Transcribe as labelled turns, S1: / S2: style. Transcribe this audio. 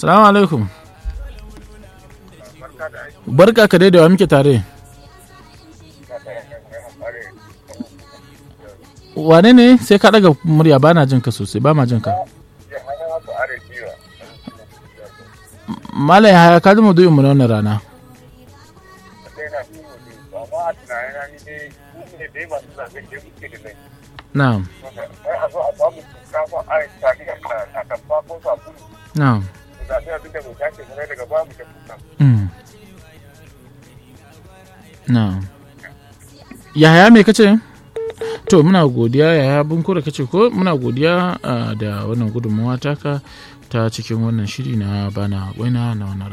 S1: salamu alaikum barka ka dai da wa muke tare wane ne sai ka daga murya ba na jin ka sosai ba ma jin ka Malam Yahaya ka ji maudu'in mu na wannan rana. Na'am. Na'am. Mm. Na'am. Yahaya me kace? To muna godiya Yahaya bunkura kace ko muna godiya ah, da wannan gudunmawa taka ta cikin wannan shiri na bana waina na wannan rana.